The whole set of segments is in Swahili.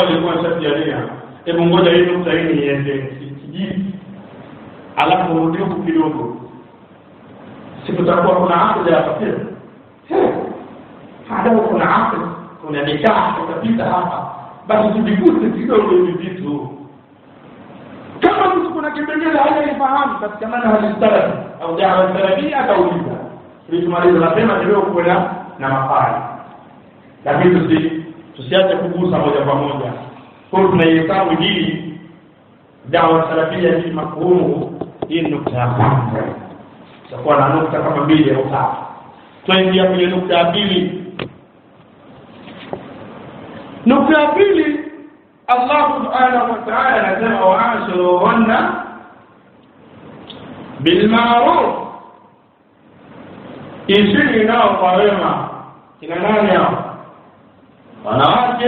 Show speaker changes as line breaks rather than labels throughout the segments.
alikuwa nishafiania hebu ngoja hii nukta hii niende kijiji alafu rudi huku kidogo sikutakuwa kuna haja ya tafsiri hadamu kuna aql kuna nikah utapita hapa basi tujiguse kidogo hivi vitu kama mtu kuna kipengele hajaifahamu katika manhaji salafi au dawa salafia atauliza tulitumaliza nasema ni wewe kuwe na na mafari lakini tusi tusiache kugusa moja kwa moja kwa hiyo tunaihesabu hii dawa salafia hii mafhumu hii nukta ya kwanza tutakuwa na nukta kama mbili au tatu twaingia kwenye nukta ya pili nukta ya pili Allah subhanahu wa ta'ala anasema waashiruhunna bilmaruf ishini nao kwa wema kina nani hao wanawake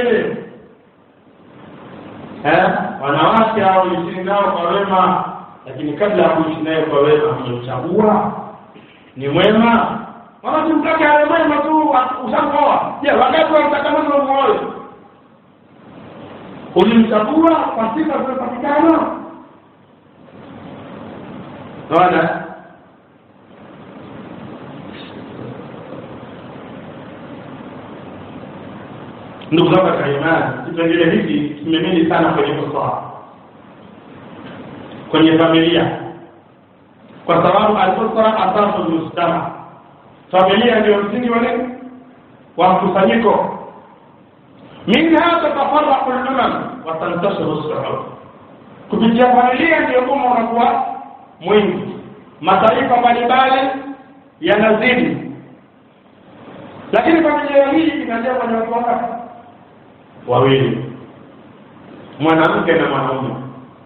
eh wanawake hao ishini nao kwa wema lakini kabla ya kuishi naye kwa wema hujamchagua ni mwema wala tumtake ale mwema tu ushakoa je wakati wa mtakamano umuoe ulimchagua kwa sifa zimepatikana naona ndugu zangu katika imani kipengele hiki kimemili sana kwenye usawa kwenye familia kwa sababu al-usra asasu mujtama familia ndio msingi wa nini wa mkusanyiko minha tatafarraqu al-umam wa tantashiru as-suhub kupitia familia ndio umma unakuwa mwingi mataifa mbalimbali yanazidi lakini familia hii inaanzia kwenye watu wangapi wawili mwanamke na mwanaume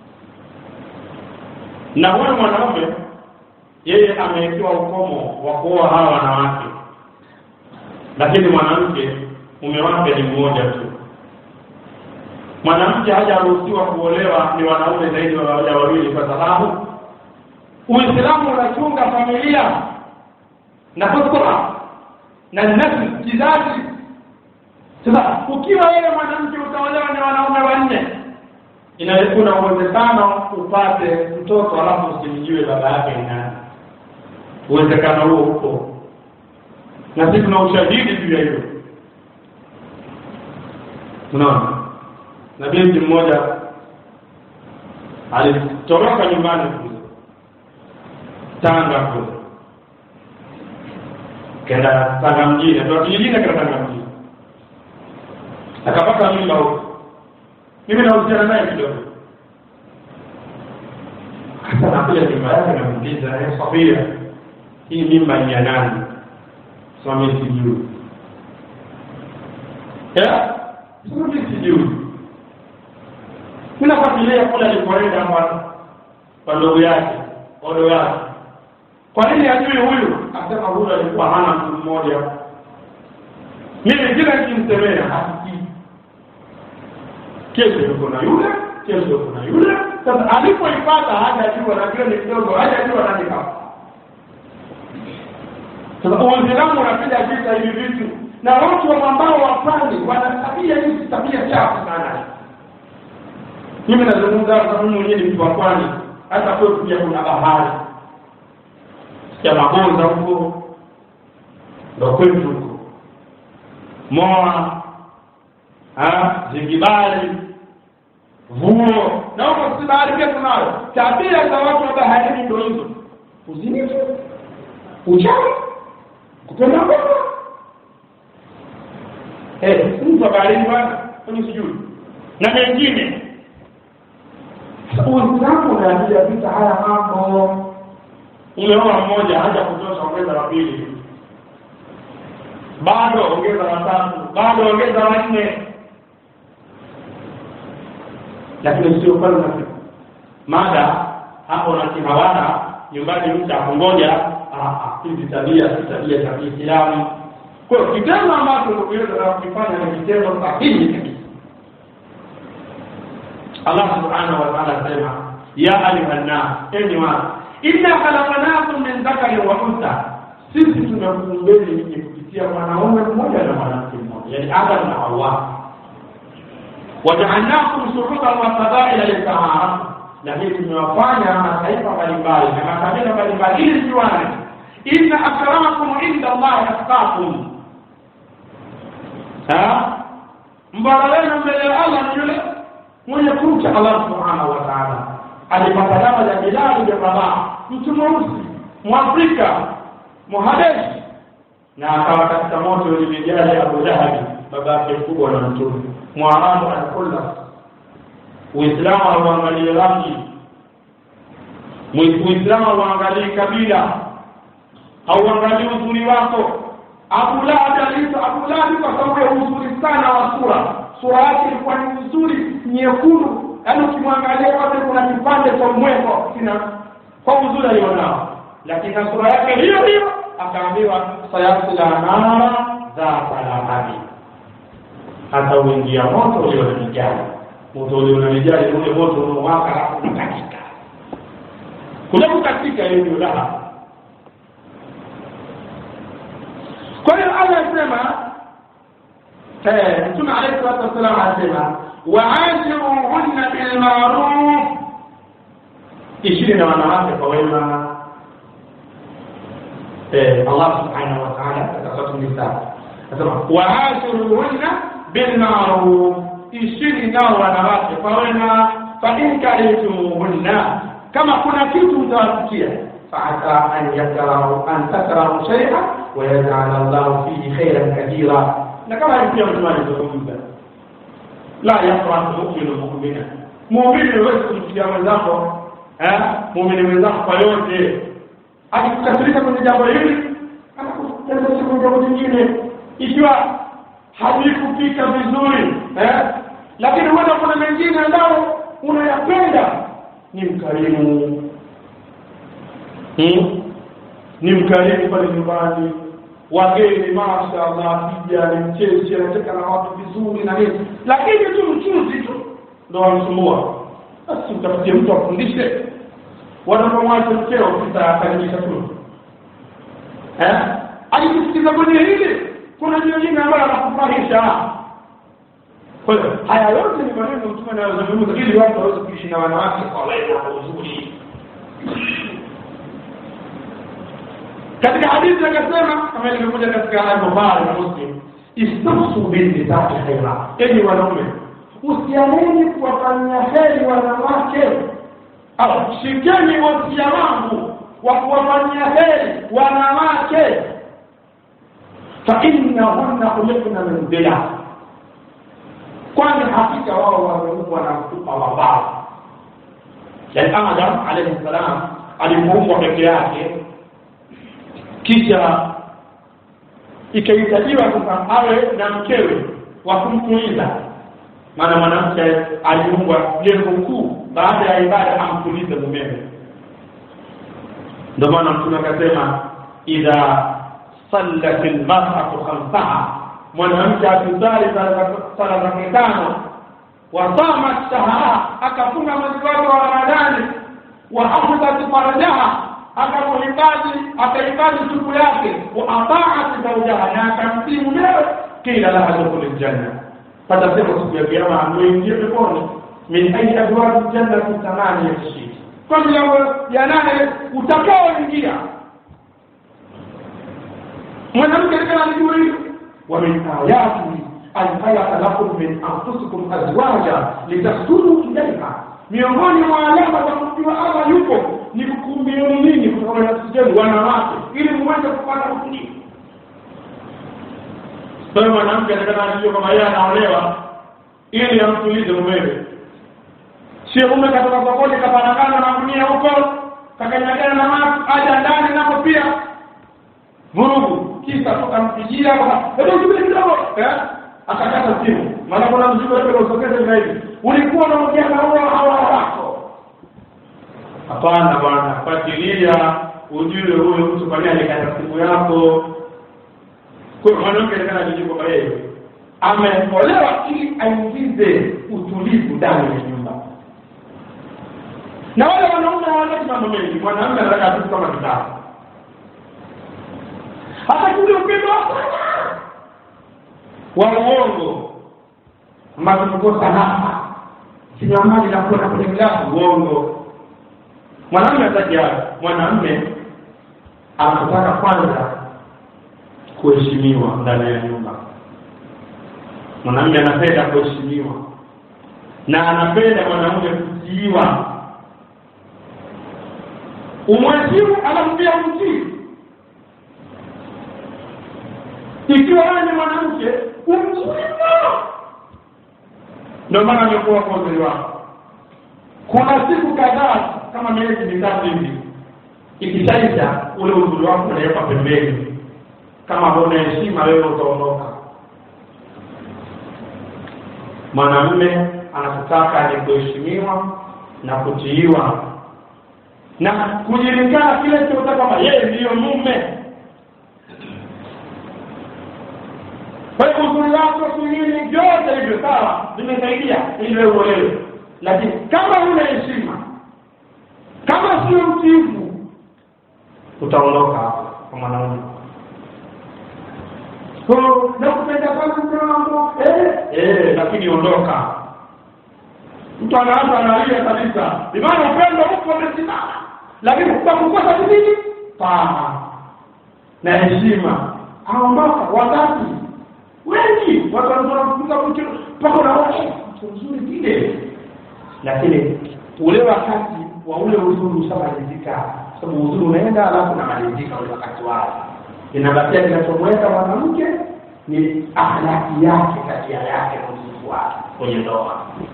na huyo mwanaume yeye amewekewa ukomo wa kuoa hawa wanawake lakini mwanamke mume wake ni mmoja tu mwanamke hajaruhusiwa kuolewa ni wanaume zaidi ya wawili kwa sababu uislamu unachunga familia na fitra na nafsi kizazi sasa ukiwa wewe mwanamke utaolewa ni wanaume wanne inaweza uwezekano upate mtoto alafu usimjue baba yake ni nani uwezekano huo upo na sisi tuna ushahidi juu ya hilo unaona na binti mmoja alitoroka nyumbani kule Tanga kule kenda Tanga mjini ndio kijijini kenda Tanga mjini akapata mimba huko mimi nahusiana naye kidogo hata nakuja mimba yake namuuliza eh Safia hii mimba ni ya nani sema mimi sijui ya sema mimi sijui mimi nafuatilia kule alipoenda kwa kwa ndugu yake odo yake kwa nini ajui huyu akasema huyu alikuwa hana mtu mmoja mimi kila nikimsemea hasikii kesho yuko na yule kesho yuko na yule sasa alipoipata hajajua na kile ni kidogo hajajua nani hapa sasa uislamu unapiga vita hivi vitu na watu wa ambao wapani wana tabia hizi tabia chafu sana mimi nazungumza kwa mimi mwenyewe ni mtu wa pwani hata kwetu pia kuna bahari ya magonza huko ndo kwetu huko moa zingibali vuo na huko si bahari pia tunayo tabia za watu wa baharini ndo hizo uzinifu uchawi kupenda ngono eh mtu wa baharini bwana kwenye sijui na mengine Uislamu unaambia vita haya mambo. Umeoa mmoja haja kutosha, ongeza wa pili, bado ongeza wa tatu, bado ongeza wa nne, lakini sio pale na mada hapo na kihawana nyumbani, mtu akungoja hizi tabia si tabia za Kiislamu. Kwa hiyo kitendo ambacho ndugu yetu anakifanya ni kitendo sahihi kabisa. Allah subhanahu wa ta'ala asema ya ayuhan nas enyi watu inna khalaqnakum min dhakarin wa untha sisi tumekuumbeni nyinyi kupitia mwanaume mmoja na mwanamke mmoja yani Adam na Hawa wajaalnakum shuruban wa qabaila litaarafu lakini tumewafanya mataifa mbalimbali na makabila mbalimbali ili siwane inna akramakum inda allahi atqakum mbora wenu mbele ya allah ni yule mwenye kumcha allah subhanahu wa taala alipata dawa ya bilali bin rabah mtu mweusi mwafrika muhabeshi na akawa katika moto ulimejali abu lahabi baba yake mkubwa na mtume mwarabu alkulla uislamu hauangalii rangi uislamu hauangalii kabila hauangalii uzuri wako abu lahabi aliitwa abu lahabi kwa sababu ya uzuri sana wa sura sura yake ilikuwa ni uzuri nyekundu yaani ukimwangalia wote kuna kipande cha mweko kina kwa uzuri alionao lakini na sura yake hiyo hiyo akaambiwa sayasila nara dhata lahabi hata uingia moto ulio na mijali moto ulio na mijali ule moto unaowaka alafu unakatika kule kukatika hiyo ndio lahabi kwa hiyo allah asema mtume alayhi salatu wassalam anasema waashiruhunna bilmaruf ishiri na wanawake kwa wema allah subhanahu wa taala katika suratu nisa anasema waashiruhunna bilmaruf ishiri nao wanawake kwa wema fain karihtumuhunna kama kuna kitu utawafikia فعسى أن يكرهوا أن تكرهوا شيئا ويجعل الله فيه خيرا كثيرا لكما يمكن أن تكون لا يفرح مؤمن مؤمنا muumini huwezi kumsikia mwenzako muumini mwenzako kwa yote akikukasirisha kwenye jambo hili anakukasirisha kwenye jambo lingine ikiwa havikupika vizuri lakini huenda kuna mengine ambayo unayapenda ni mkarimu hmm? ni mkarimu pale nyumbani wageni mashaallah akija ni mcheshi anacheka na watu vizuri na nini lakini tu mchuzi tu ndo wamsumbua basi utafutie mtu afundishe wanapomwacha mkeo kisa akaribisha tu eh akikusikiza kwenye hili kuna jingine ambayo anakufurahisha kwa hiyo haya yote ni maneno mtume anayozungumza ili watu waweze kuishi na wanawake kwa wema kwa uzuri katika hadithi akasema kama ilivyokuja katika al-Bukhari na Muslim istafsu binnisai khaira enyi wanaume usiameni kuwafanyia heri wanawake au shikeni wasia wangu wa kuwafanyia heri wanawake fa innahunna khuliqna min dhila kwani hakika wao wameumbwa na mtupa wa bao yani adam alayhi salam alipoumbwa peke yake kisha ikahitajiwa sasa awe na mkewe wa kumtuliza maana mwanamke aliumbwa lengo kuu baada ya ibada amtulize mumewe ndio maana mtume akasema idha sallat almar'atu khamsaha mwanamke akisali sala zake tano wasamat shahara akafunga mwezi wake wa ramadhani wa hafidhat farajaha akamuhifadhi akahifadhi tupu yake wa ataat zaujaha na akamtii mumewe kila laha dukhuli ljanna patasema siku ya kiama amwingie peponi min ayi abwabi ljannati thamaniyati shiti kwa milango ya nane utakaoingia mwanamke likana alijua hivyo wa min ayatihi an khalaqa lakum min anfusikum azwaja litaskunu ilaiha miongoni mwa alama za kumjua Allah yupo ni kukumbieni nini kutoka na nafsi zenu wanawake ili muweze kupata utulivu sasa mwanamke anataka ajue kama yeye anaolewa ili amtulize mumewe sio mume katoka sokoni kapanakana na gunia huko kakanyagana na maji aja ndani napo pia vurugu kisa tukampigia hebu subiri kidogo eh akakata simu maana kuna mzigo wote unaosokeza na hivi ulikuwa unaongea na huo hawa wako hapana bwana fuatilia ujue huyo mtu kwa nini alikata simu yako kwa mwanamke anataka ajue kwamba yeye ameolewa ili aingize utulivu ndani ya nyumba na wale wanaume hawaleti mambo mengi mwanamume anataka tu kama kitabu hata kule upendo wa uongo ambazo tumekosa hapa kinywa maji na kuona kwenye glasi uongo mwanamume ataja mwanamume anataka kwanza kuheshimiwa ndani ya nyumba mwanamume anapenda kuheshimiwa na anapenda mwanamume kutiiwa umwheshimu alafu pia umtii ikiwa wewe ni mwanamke umtii ndio maana amekuwa kwa uzuri wako kuna siku kadhaa kama miezi mitatu hivi ikishaisha ule uzuri wako unawekwa pembeni kama huna heshima wewe utaondoka mwanamume anachotaka ni kuheshimiwa na kutiiwa na kujulikana kile chote kwamba yeye ndiyo mume kwa hiyo uzuri wako singine vyote hivyo sawa vimesaidia ili wewe uolewe lakini kama huna heshima kama sio mtiifu utaondoka hapo kwa mwanaume nakupenda sana mke wangu eh eh lakini ondoka mtu anaanza analia kabisa imani upendo huko umesimama lakini utakukosa nini paa na heshima aondoka wakati wengi watu wanafunga mtu mpaka unaona mtu mzuri vile lakini ule wakati wa ule uzuri ushamalizika sababu uzuri unaenda alafu unamalizika ule wakati wake inabakia kinachomweka mwanamke ni akhlaki yake tabia yake na usifu wake kwenye ndoa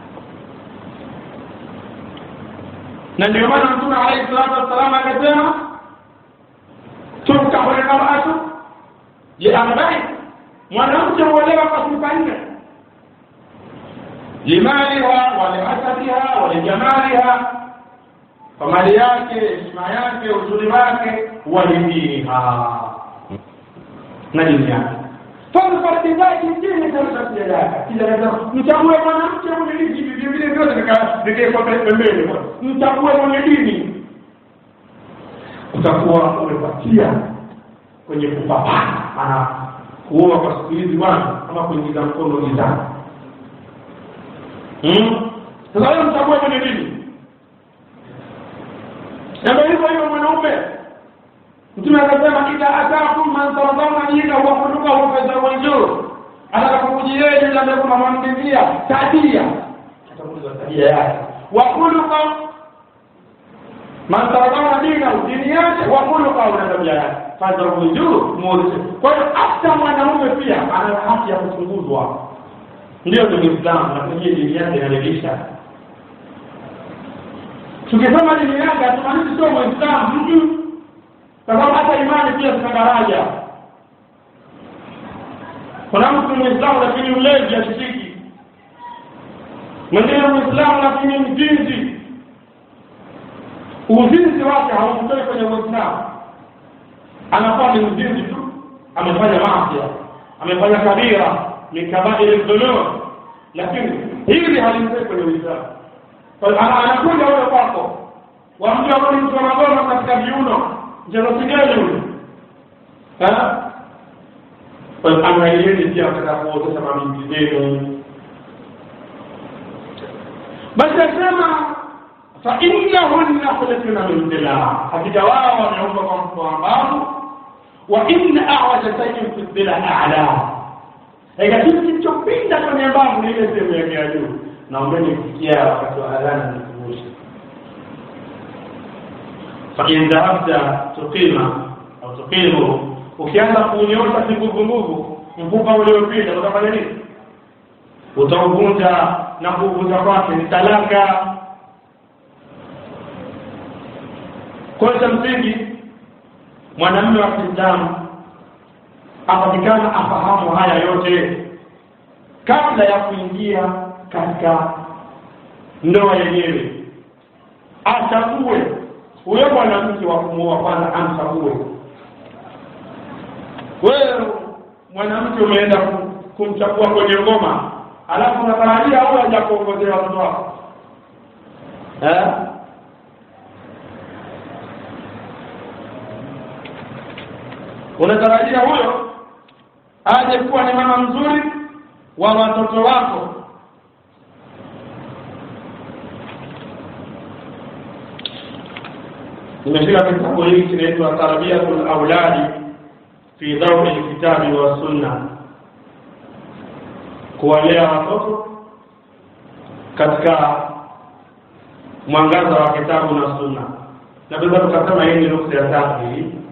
na ndio maana mtume alayhi salatu wassalam akasema tunkahu lmaratu liarbain mwanamke huolewa kwa sifa nne limaliha walihasabiha walijamaliha kwa mali yake heshima yake uzuri wake walidiniha na dini yake farfardi zake dini tabia yake kila mchague mwanamke mwenye dini hivi vile vyote vikawekwa pembeni mchague mwenye dini utakuwa umepatia kwenye kupapana maana kuoa kwa siku hizi bwana kama kuingiza mkono gizani sasa wewe mchague mwenye dini na ndio hivyo hivyo mwanaume mtume akasema idha atakum man tardawna dinahu wa khuluquhu fazawwijuhu atakapokujieni yule ambaye kuna mwamridhia tabia atakuuliza tabia yake wa khuluqa man tardawna dinahu dini yake wa khuluquhu na tabia yake fazawwijuhu muulize kwa hiyo hata mwanaume pia ana haki ya kuchunguzwa ndio ni Muislamu na kwenye dini yake inaridhisha tukisema dini yake hatumaanishi sio Muislamu mtu kwa sababu hata imani pia zina daraja kuna mtu muislamu lakini mlevi ashiriki mwingine muislamu lakini mzinzi uzinzi wake haumtoi kwenye uislamu anakuwa ni mzinzi tu amefanya maafya amefanya kabira min kabairi dhunub lakini hili halimtoi kwenye uislamu anakuja huyo kwako wamjua kwani mtu anagoma katika viuno mchezaji yule angalieni pia watakapootesha mabinti zenu basi asema fainnahunna khuliqna min dhila hakika wao wameumbwa kwa mtu ambao wa inna awaja shay'in fi dhila a'la eka kitu kilichopinda kwenye mbavu ni ile sehemu yake ya juu naombeni kufikia wakati wa adhana nikumbushe فإن ذهبت تقيم أو تقيم ukianza kuunyosha kigugungugu mfupa uliopinda utafanya nini utauvunja na kuvunja kwake ni talaka kwa cha msingi mwanamume wa kiislamu apatikana afahamu haya yote kabla ya kuingia katika ndoa yenyewe achague huyo mwanamke wa kumuoa kwanza amchague wewe mwanamke umeenda kumchagua kwenye ngoma alafu unatarajia huyo haja kuongozea watoto wako eh unatarajia huyo aje kuwa ni mama mzuri wa watoto wako nimeshika kitabu hiki kinaitwa tarbiyatul auladi fi dawi lkitabi wa sunna kuwalea watoto katika mwangaza wa kitabu na sunna naweza tukasema hii ni nukta ya tatu hii